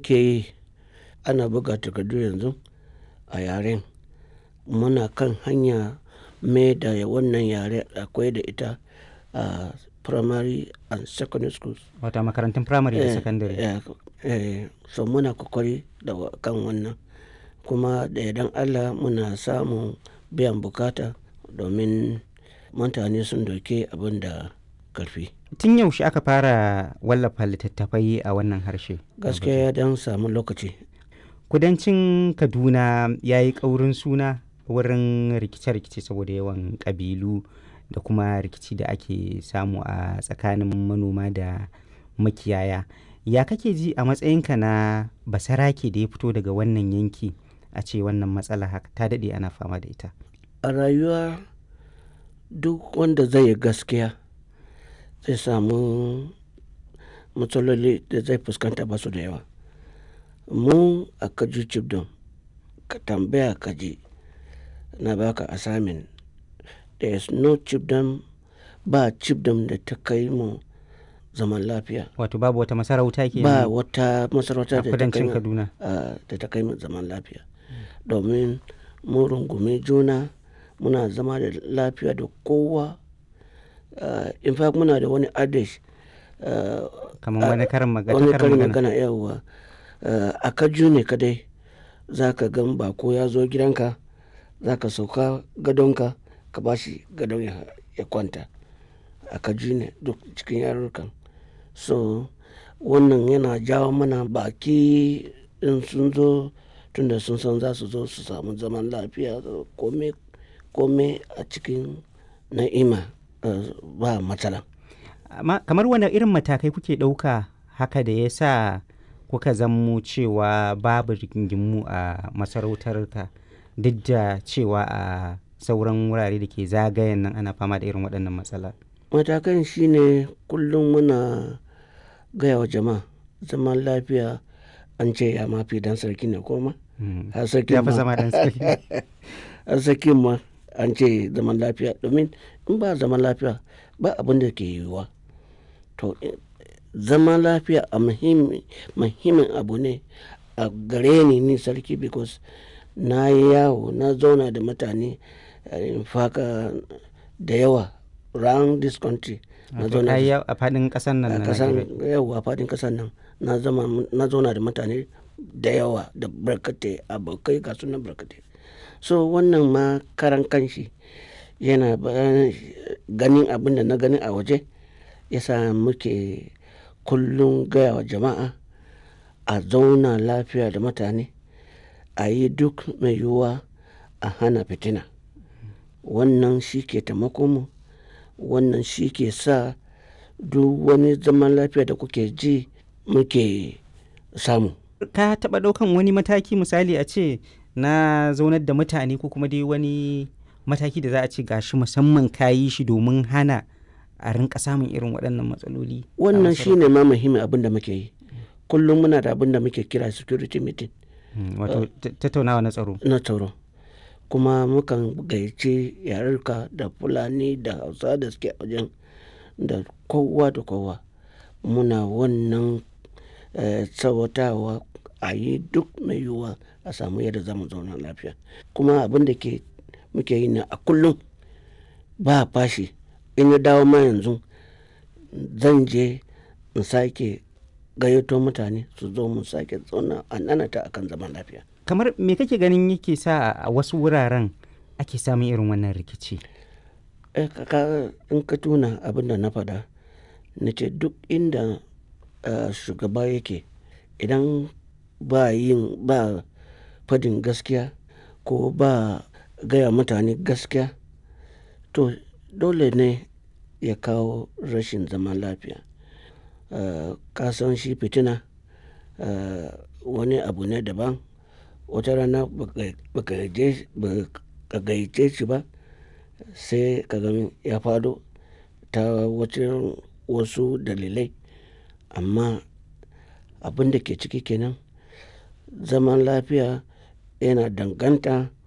muke yi ana buga takardu yanzu a yaren muna kan hanya mai da wannan yare akwai da ita a primary and secondary schools Wata makarantun firamare da Eh, sakandare. eh, eh, so muna kokari da wa- kan wannan kuma da idan allah muna samun biyan bukata domin mutane sun doke abin da karfi Tun yaushe aka fara wallafa littattafai a wannan harshe? gaskiya ya dan samu lokaci Kudancin Kaduna ya yi ƙaurin suna wurin rikice-rikice saboda yawan ƙabilu da kuma rikici da ake samu a tsakanin manoma da makiyaya. Ya kake ji a matsayinka na basarake da ya fito daga wannan yanki a ce wannan matsala haka ta daɗe ana fama da ita. a rayuwa duk wanda zai yi gaskiya zai samu matsaloli da zai fuskanta ba su da yawa mu a kaji cibdon ka tambaya kaji na baka assignment there is no cibdon ba cibdon da ta kai mu zaman lafiya Wato babu wata masarauta ke ba wata masarauta a da ta kai kudancin mu Kaduna. a- da ta kai mu zaman lafiya domin mun rungume juna muna zama da lafiya da kowa Uh, in fact muna da wani adage uh, Kamar wani karin magana. wani karin karin magana. magana yawa uh, a kaju ne kadai za ka gan bako ya zo gidanka za ka sauka gadonka ka ba shi gadon ya, ya kwanta a kaju ne duk cikin yarurrukan so wannan yana jawo mana baki in sun zo tunda sun san za su zo su samu zaman lafiya kome kome a cikin na'ima uh, ba matsala Amma kamar wani irin matakai kuke ɗauka haka da ya sa kuka zammo cewa babu rigingimu a masarautarka duk da cewa a sauran wurare da ke zagayen nan ana fama da irin waɗannan matsala. matakan shine kullum muna gaya wa jama'a zaman lafiya an ce ya mafi dan sarki ne koma Mm. har sarki Ya fi ma zama dan sarki. har sarki ma an ce zaman lafiya domin in ba zaman lafiya ba abin da ke yiwuwa to in- zaman lafiya a muhimmi- muhimmin abu ne a gare ni ni sarki because na yi yawo na zauna da mutane eh, in faka da yawa round this country na Wato zauna ka yi da yawo a faɗin ƙasar nan a na kasan Najeriya. yawa fadin kasan nan na zama na zauna da mutane da yawa da barkatai abokai ga sunan barkatai so wannan ma karan kanshi yana ba- ganin abin da na gani a waje yasa muke kullum gaya wa jama'a a zauna lafiya da mutane a yi duk mai yiwuwa a hana fitina wannan shi ke taimako mu wannan shi ke sa duk wani zaman lafiya da kuke ji muke samu Ka taɓa ɗaukan wani mataki misali a ce na zaunar da mutane ko kuma dai wani mataki da za a ce gashi musamman ka yi shi domin hana a rinka samun irin waɗannan matsaloli. a wannan masarautar? shine ma muhimmin abin da muke yi kullum muna da abin da muke kira security meeting Mm, Wato ta- tattaunawa na tsaro. na tsaro kuma mukan gayyace yarurka da fulani da hausa da suke a wajen da kowa da kowa muna wannan eh, tsawatawa a yi duk mai yiwuwa a samu yadda za mu zauna lafiya kuma abin da ke muke yi na a kullum ba fashi in ya dawo ma yanzu zan je in sake gayyato mutane su zo mu sake zauna a nanata akan zaman lafiya Kamar me kake ganin yake sa a wasu wuraren ake samun irin wannan rikici? Eh, ka- ka- in ka tuna abin da na faɗa na ce duk inda eh, shugaba yake idan ba yin ba fadin gaskiya ko ba gaya mutane gaskiya to dole ne ya kawo rashin zaman lafiya Eh, ka san shi fitina eh, wani abu ne daban wata rana baka baka je- baka gayyace shi ba sai ka gani ya fado ta wacin wasu dalilai amma abin da ke ciki kenan zaman lafiya yana danganta